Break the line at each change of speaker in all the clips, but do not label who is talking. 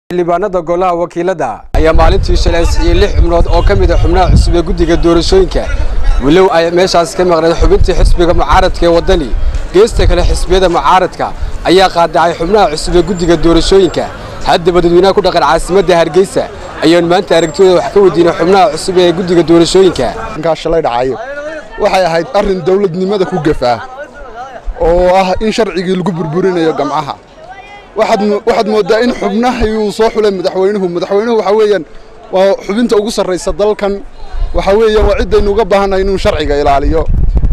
xildhibaanada golaha wakiilada ayaa maalintii shalay ansixiyey lix xubnood oo ka mid a xubnaha cusub ee guddiga doorashooyinka walow ay meeshaas ka maqneed xubintii xisbiga mucaaradka ee waddani geesta kale xisbiyada mucaaradka ayaa qaadacay xubnaha cusub ee guddiga doorashooyinka haddaba dadweynaha ku dhaqan caasimadda hargeysa ayaan maanta aragtidooda wax ka weydiinay xubnaha cusub ee guddiga doorashooyinka
ninkaa shalay dhacayo waxay ahayd arrin dawladnimada ku gafaa oo ah in sharcigii lagu burburinayo gamcaha waxaad mooddaa in xubnahii uu soo xulay madaxweynuhu madaxweynuhu waxa weeyaan waa xubinta ugu sarraysa dalkan waxa weeyaan waa ciddaynu uga baahannahay inuu sharciga ilaaliyo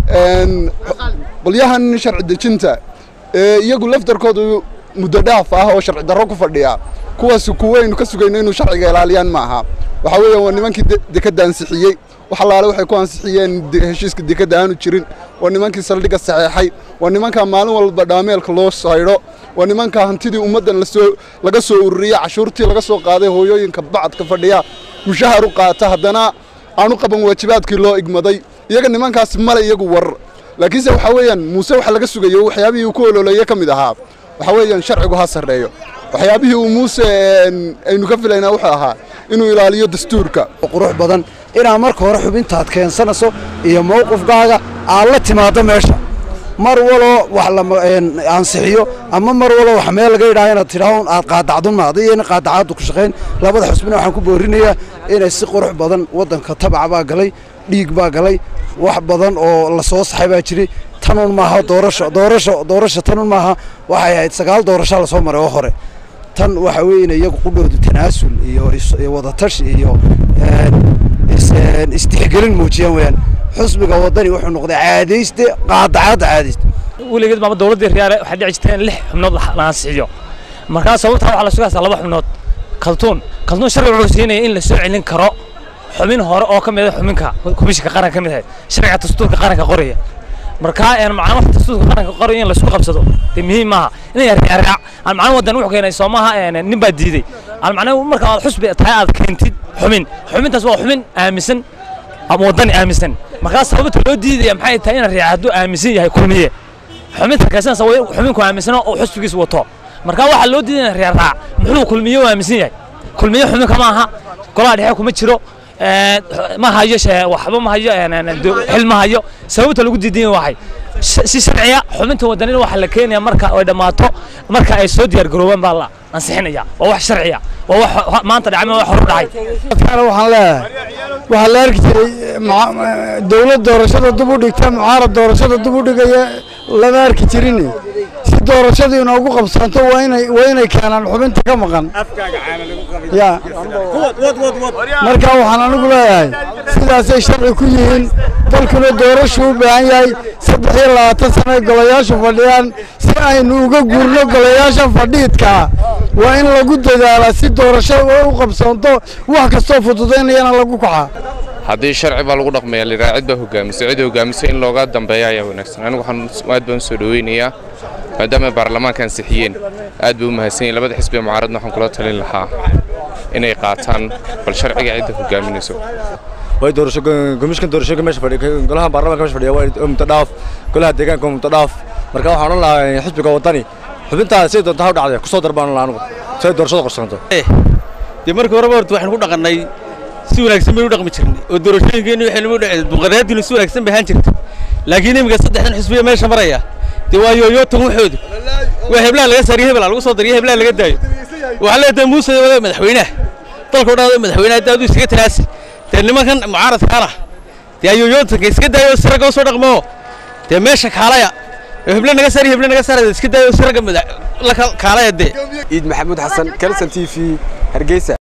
qolyahan sharci dejinta ee iyagu laftarkoodu muddo dhaaf ah oo sharci darro ku fadhiya kuwaasi kuwaynu ka sugayno inuu sharciga ilaaliyaan ma aha waxa weeyaan waa nimankii dekadda ansixiyey wax allaale waxay ku ansixiyeen heshiiska dekadda aanu jirin waa nimankii saldhigga saxeexay waa nimankaa maalin walba dhaameelka loo saydho waa nimankaa hantidii ummaddan lasoo laga soo ururiya cashuurtii laga soo qaaday hooyooyinka bacadka fadhiya mushahar u qaata haddana aanu qaban waajibaadkii loo igmaday iyaga nimankaasi male iyagu war laakiinse waxaa weeyaan muuse waxa laga sugayo waxyaabihii uu ku ololeeye ka mid ahaa waxaa weeyaan sharcigu ha sarreeyo waxyaabihii uu muuse aynu ka filaynaa wuxuu ahaa inuu ilaaliyo dastuurka
qurux badan inaad marka hore xubintaad keensanayso iyo mowqifkaaga aad la timaaddo meesha mar waloo wax la ansixiyo ama mar waloo wax meel laga yidhaha inaad tidhaahdo aad qaadacdun maada iyo in qaadacaaddu ku shaqayn labada xusbina waxaan ku boorinayaa inay si qurux badan waddanka tabac baa galay dhiig baa galay wax badan oo la soo saxay baa jiray tanun maaha doorasho doorasho doorasho tanun maaha waxay ahayd sagaal doorashaa lasoo maray oo hore tan waxa weeye in iyagu qudhoodu tanaasul iyo wadatash iyo istixgelin muujiyaan weyaan xusbiga waddani wuxuu noqday caadayste qaadacaadda caadayste
weligeed maama dowladdii riyaale waxay dhici jirteen lix xubnood la ansixiyo markaa sababtaa waxaa la sugaysaa laba xubnood kaltuun kaltuun sharci wuxuu siinaya in la soo celin karo xubin hore oo ka mid ah xubinka komishinka qaranka ka mid ahayd sharciga dastuurka qaranka qoraya markaa een macna wax dastuurka qaranka qoraya in laisku qabsado dee muhiim maaha inay raac aan macna waddan wuxuu keenay soo maaha nin baa diiday aan macna marka aad xusbi tahay aad keentid xubin xubintaas waa xubin aaminsan ama waddani aaminsan markaa sababta loo diidaya maxay tahay in raac hadduu aaminsan yahay kulmiye xubinta kaysanaysa waa xubinku aaminsano oo xusbigiisa wato markaa waxaa loo diidaya reer raac muxuu kulmiye u aaminsan yahay kulmiye xubinka ma aha golaha dhexe kuma jiro ma hayo waxba ma hayo xil ma hayo sababta lagu diidan waxay si sharciya xubinta wadanina waxa la keenaya marka ay dhammaato marka ay soo diyaar garoobaan baa la ansixinaya waa wax sharciya waa wax maanta dhacay wax horu dhacay
dadkana waxaan leeyahay waxaa la arki jiray dowlad doorashada dib u dhigta mucaarad doorashada dib u dhigaya lama arki jirin si doorashadii inoogu qabsanto waa inay waa inay keenaan xubinta ka maqan ya marka waxaan anigu leeyahay sidaasay sharci ku yihiin dalkuna doorashu u baahan yahay saddex iyo labaatan sano ay golayaashu fadhiyaan si aynu uga guurno golayaasha fadhiidkaa waa in lagu dadaalaa si doorasho u qabsanto wax kastoo fududaynayana lagu kaxaa
haddii sharci baa lagu dhaqmaya liraa cid baa hogaamisa cid hogaamisa in looga dambeeya ayaa wanaagsan anigu waxaan aad baan u soo dhoweynayaa maadaama baarlamaanka ansixiyeen aad bay u mahadsan yihin labada xisbi ee mucaaradna waxaan kula talin lahaa inay qaataan bal sharciga cidda hogaaminayso
way doorasho komishinka doorashooyinka meesha fadhiya golaha baarlamaanka meesha fadhiya waa mutadhaaf golaha deegaanka waa mutadhaaf marka waxaan odhan lahaa xisbiga waddani xubintaada siday doonta ha u dhacday kusoo darbaan lahaa anigu si ay doorashada qorsanto
dee markii horeba horta waxaynu ku dhaqannay si wanaagsan baynu dhaqmi jirnay oo doorashooyinkeenni waxaynu u dhacay dimuqraadiyaddinu si wanaagsan bay ahaan jirta laakiin iminka saddexdan xisbiya meesha maraya dee waa yooyootan waxoodu waa heblaha laga saariyo hebela lagu soo dariyo heblaha laga daayo waxaa leedahay muuse wada madaxweynaha dalka o dhan madaxweynaha hadda aduu iskaga tanaasi dee nimankan mucaaradkaana dee ayooyootanka iska daayo si ragga u soo dhaqmoo dee meesha kaalaya heble naga saari heble naga saaraya iska daayo si ragga la kaalaya dee
ciid maxamuud xasan kalson t v hargeysa